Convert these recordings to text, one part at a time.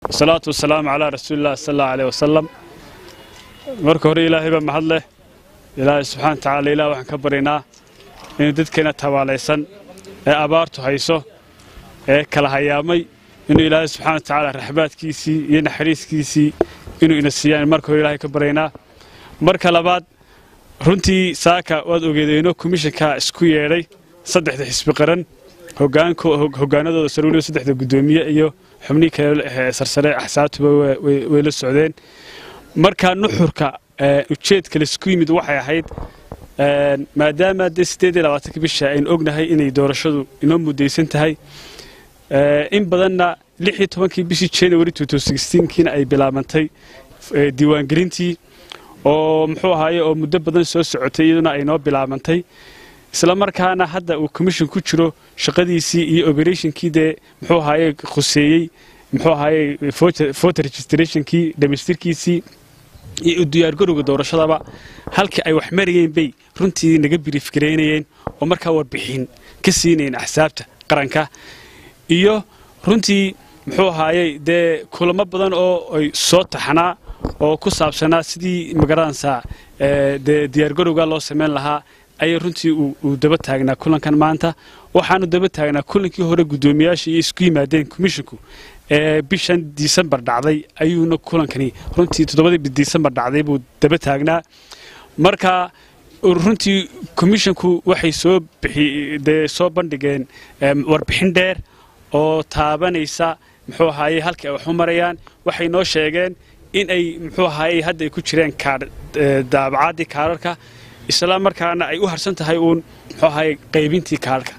wasalaatu wasalaamu calaa rasuulilah sal allahu aleyh wasalam marka hore ilaahay baa mahad leh ilaahay subxana wa tacaala ilah waxaan ka baryaynaa inuu dadkeena tabaalaysan ee abaartu hayso ee kala hayaamay inuu ilaahay subxana wa tacaala raxbaadkiisii iyo naxariiskiisii inuu ina siiyaan marka hore ilaahay ka baryaynaa marka labaad runtii saaka waad ogeedeenoo komishanka isku yeedhay saddexda xisbi qaran hogaanadooda sare weliba saddexda guddoomiye iyo xubnihii kale sarsare axsaabtuba way la socdeen markaa nuxurka ujeedka laisku yimid waxay ahayd maadaama dee siddeed iyo labaatanka bisha aynu ognahay inay doorashadu inoo mudaysan tahay in badanna lix iyo tobankii bishii january kiina ay bilaabantay diiwaangelintii oo muxuu ahaaye oo muddo badan soo socotay iyaduna ay noo bilaabantay isla markaana hadda uu commission ku jiro shaqadiisii iyo operationkii dee muxuu ahaaye khuseeyey muxuu ahaaye voter registrationkii dhamaystirkiisii iyo u diyaargarowga doorashadaba halkii ay wax marayeen bay runtii naga biriif gareynayeen oo markaa warbixin ka siinayeen axsaabta qaranka iyo runtii muxuu ahaayey dee kulamo badan oo ay soo taxnaa oo ku saabsanaa sidii magaranaysaa dee diyaargarowga loo samayn lahaa ayay runtii uu daba taagnaa kulankan maanta waxaanu daba taagnaa kulankii hore guddoomiyaasha iyo isku yimaadeen komishinku ee bishan disembar dhacday ayuuna kulankani runtii toddobadii disembar dhacday buu daba taagnaa marka runtii komishinku waxay soo dee soo bandhigeen warbixin dheer oo taabanaysa muxuu ahaaye halkii ay wax u marayaan waxay noo sheegeen in ay muxuu ahaaye hadda ay ku jireen daabacaadii kaararka isla markaana ay u harsan tahay uun muxuu ahaaye qaybintii kaararka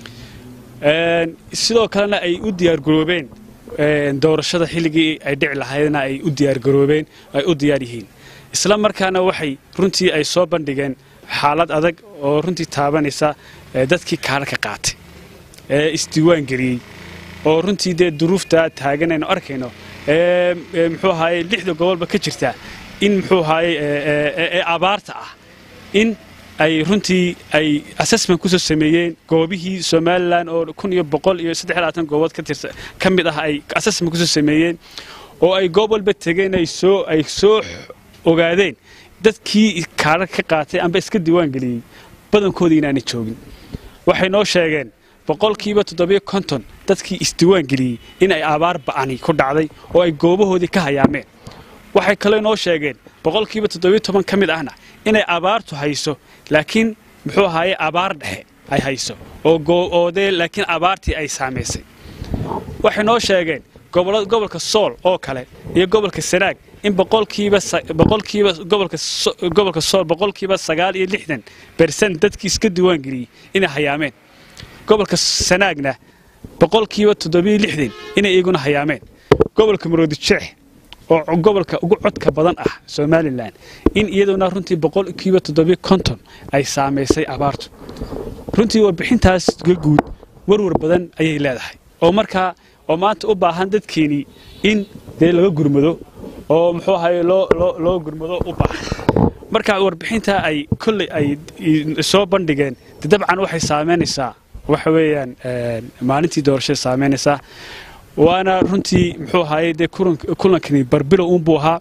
sidoo kalena ay u diyaargaroobeen doorashada xilligii ay dhici lahaydna ay u diyaargaroobeen ay u diyaar yihiin isla markaana waxay runtii ay soo bandhigeen xaalad adag oo runtii taabanaysa dadkii kaararka qaatay ee isdiiwaan geliyey oo runtii dee duruufta taagan aynu arkayno muxuu ahaaye lixda gobolba ka jirta in muxuu ahaaye ee abaarta ah in ay runtii ay assessment kusoo sameeyeen goobihii somalilan oo kun iyo boqol iyo saddex labaatan goobood ka mid ah ay assessment kusoo sameeyeen oo ay goob walba tegeen ay soo ay soo ogaadeen dadkii kaarar ka qaatay amba iska diiwaan geliyey badankoodii inaanay joogin waxay noo sheegeen boqolkiiba toddobiyo konton dadkii isdiiwaan geliyey in ay abaar ba'ani ku dhacday oo ay goobahoodii ka hayaameen waxay kaloo noo sheegeen boqolkiiba toddobiyo toban ka mid ahna inay abaartu hayso laakiin muxuu ahaaye abaar dhexe ay hayso oo dee laakiin abaartii ay saamaysay waxay noo sheegeen gobolka sool oo kale iyo gobolka sanaag in boqolkiiba boqolkiiba gobolka gobolka sool boqolkiiba sagaal iyo lixdan bersan dadkii iska diiwaan geliyey inay hayaameen gobolka sanaagna boqolkiiba toddobiyo lixdan inay iyaguna hayaameen gobolka maroodijeex oo gobolka ugu codka badan ah somalilan in iyaduna runtii boqolkiiba toddobiyo konton ay saamaysay abaartu runtii warbixintaas guud warwar badan ayay leedahay oo markaa oo maanta u baahan dadkeenii in dee laga gurmado oo muxuu ahaye loo gurmado u baahan marka warbixintaa ay kolley ay soo bandhigeen de dabcan waxay saamaynaysaa waxa weeyaan maalintii doorashada saamaynaysaa waana runtii muxuu ahaaye dee kulankani barbilow uunbuu ahaa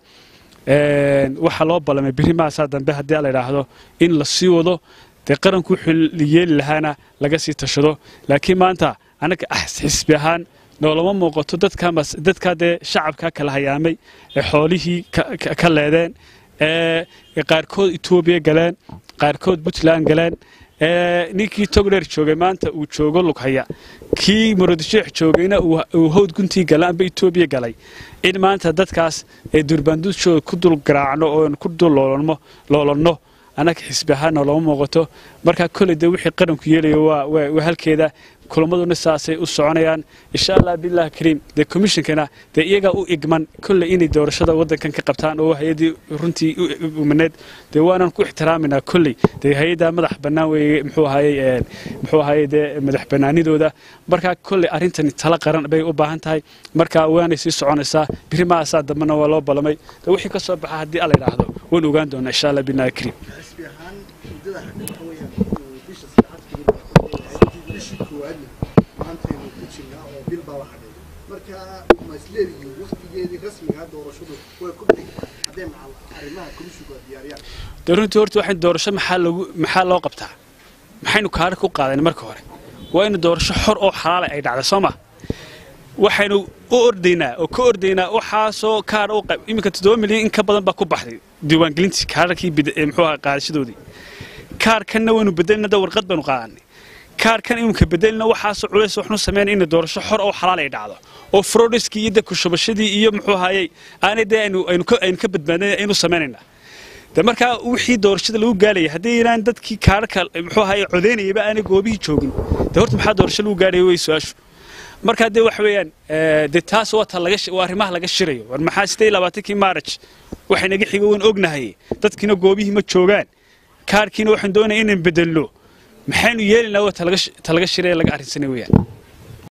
waxaa loo ballamay berri maasaa dambe haddii la idhaahdo in la sii wado dee qaranku wuxuu yeeli lahaana laga sii tashado laakiin maanta annaga xisbi ahaan noolama muuqato dadkaa dee shacabka kala hayaamay ee xoolihii ka leedeen ee qaarkood etoobiya galeen qaarkood puntland galeen ninkii togdheer joogay maanta uu joogo lughaya kii muradisheex joogayna uu howd guntii gala amba etoobiya galay in maanta dadkaas ee durbaandushooda ku dul garaacno oo ku dul loolanno annaga xisbi ahaanna looma muuqato markaa kolley dee wixii qaranku yeelayo waa halkeeda kulamaduna saasay u soconayaan insha allah billahi kariim dee commissionkana dee iyagaa u igman kolley inay doorashada waddankan ka qabtaan oo hay-addii runtii umaneed dee waanan ku ixtiraaminaa kolley dee hay-addaa madax bannaan weeye muxuu ahayey muxuu ahayey dee madax bannaanidooda markaa kolley arrintani tala qaran bay u baahan tahay markaa waanay sii soconaysaa biri maasaa dambena waa loo ballamay dee wixii ka soo baxa haddii alla idhaahdo waan ogaan doonaa insha allah billahi kariim maantaynu ku jirnaa oo bil baa la hadhay marka markaa ma isleedihiin waqtigeedii rasmiga doorashadu way ku dhig haddee macal arrimaha komishigu diyaariyaan dee runtii horta waxaan doorasho maxaa lagu maxaa loo qabtaa maxaynu kaadha ku qaadan marka hore waa in doorasho xor oo xalaala ay dhacda soo ma waxaynu u ordaynaa oo ka ordaynaa waxaasoo kaadh u qab iminka toddoba milyan in ka badan baa ku baxday diiwaangelintii kaadhakii muxuu ahaa qaadashadoodii kaadhkanna waynu bedelina da warqad baynu qaadanay kaarkan iminka bedelina waxaasoo culays waxnu sameyn in doorasho xor oo xalaal ay dhacdo oo frodiskii iyo kushubashadii iyo muxuu ahayey aanay dee aynu aynu ka aynu ka badbaadin aynu sameynaynaa de markaa wixii doorashada lagu gaalaya haddii inaan dadkii kaarhka muxuu ahayey codeynayaba aanay goobihii joogin de horta maxaa doorasho lagu gaadhaya way su-aashu markaa dee waxa weeyaan dee taas waa ta laga waa arrimaha laga shirayo war maxaa sidee labaatankii maaraj waxay naga xigo waan ognahay dadkiina goobihii ma joogaan kaarhkiina waxaan doonaya inaan bedelno maxaynu yeelinaa waa talaga shiraya laga arrinsanay weeyaan